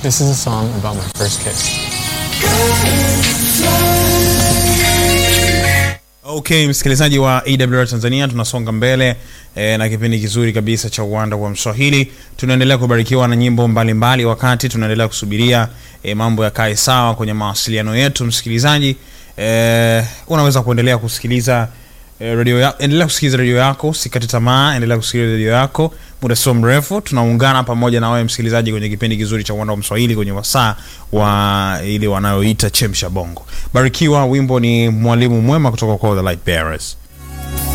This is a song about my first kiss. Okay, msikilizaji wa AWR Tanzania, tunasonga mbele e, na kipindi kizuri kabisa cha uwanda wa Mswahili. Tunaendelea kubarikiwa na nyimbo mbalimbali mbali, wakati tunaendelea kusubiria e, mambo yakae sawa kwenye mawasiliano yetu. Msikilizaji e, unaweza kuendelea kusikiliza e, radio ya, endelea kusikiliza redio yako, usikate tamaa, endelea kusikiliza redio yako. Muda sio mrefu tunaungana pamoja na wewe msikilizaji kwenye kipindi kizuri cha uwanda wa Mswahili kwenye wasaa wa ile wanayoita chemsha bongo. Barikiwa, wimbo ni mwalimu mwema kutoka kwa The Light Bearers.